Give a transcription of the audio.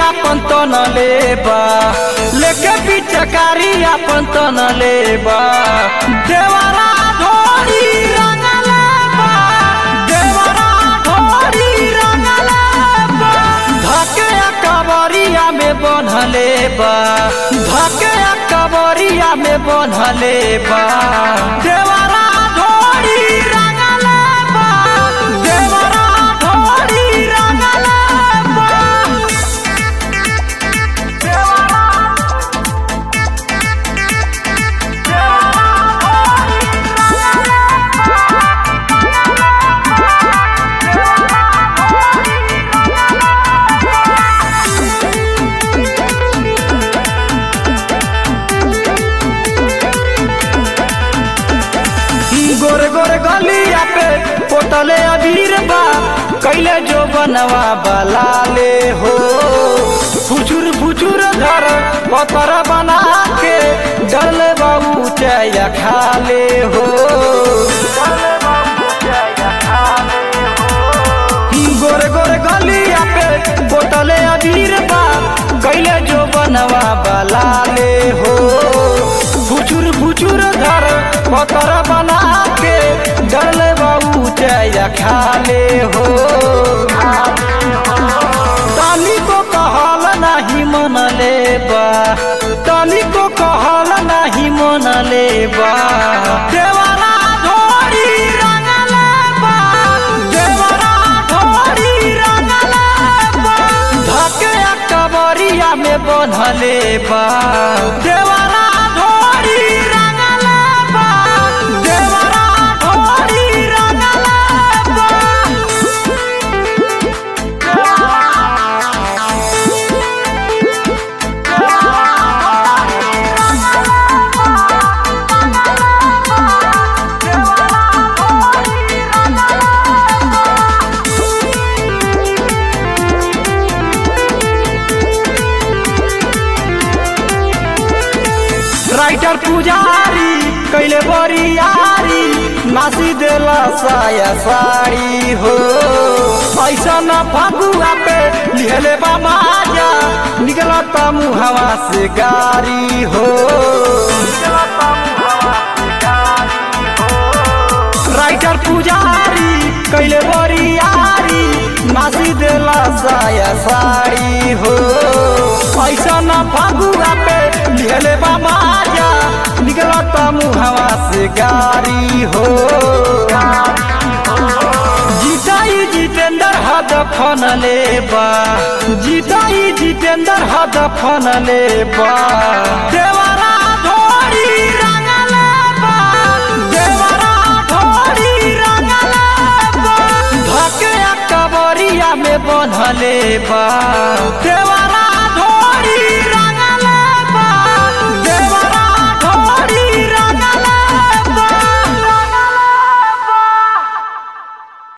आपन तन लेबा लेके पिचकारी आपन तन लेबा देवरा ढोरी रंग लेबा देवरा ढोरी रंग लेबा धके कबरिया में बन्हले बा धके कबरिया में बन्हले बा देवरा ढोरी रंग लेबा देवरा ढोरी रंग लेबा गोरे गोरे गलिया पे पोटले अबीर बा कैले जो बनवा बलाले हो फुचुर फुचुर धर पतर बना के डल बाबू चाया खाले हो गोरे गोरे गलिया पे बोतले अबीर बा कैले जो बनवा बलाले हो फुचुर फुचुर धर पतर बना के डल बाबू चाया खाले हो तनी को कहल नाही मन लेबा तनी को कहल नाही मन लेबा देवरा ढोरी रंग लेबा देवरा ढोरी रंग लेबा धके कबरिया में बन्हले बा देवरा ढोरी रंग लेबा देवरा ढोरी रंग लेबा राइटर पुजारी कैले बरियारी नासी देला साया साड़ी हो ऐसा न फगुआ पे लिहले बा माजा निकलता मुहवा से गारी हो राइटर पुजारी कैले बरियारी नासी देला साया साड़ी हो ऐसा न फगुआ पे लिहले बा माजा निकलता मुहवा से गारी हो जीताई जितेंद्र हद फन लेबा जीताई जितेंद्र हद फन लेबा देवरा ढोरी रंग लेबा देवरा ढोरी रंग लेबा धके कबरिया में बन्हले बा देवरा